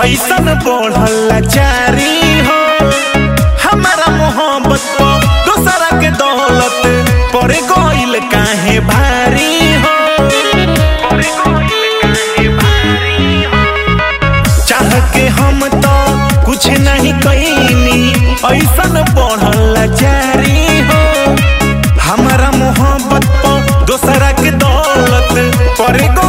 ऐसन बढ़ल लाचारी हो हमारा मोहब्बत को दूसरा के दौलत पड़ गइल काहे भारी हो पड़ गइल काहे भारी हो चाह के हम तो कुछ नहीं कईनी ऐसन बढ़ल लाचारी हो हमारा मोहब्बत पर दोसरा के दौलत पर गो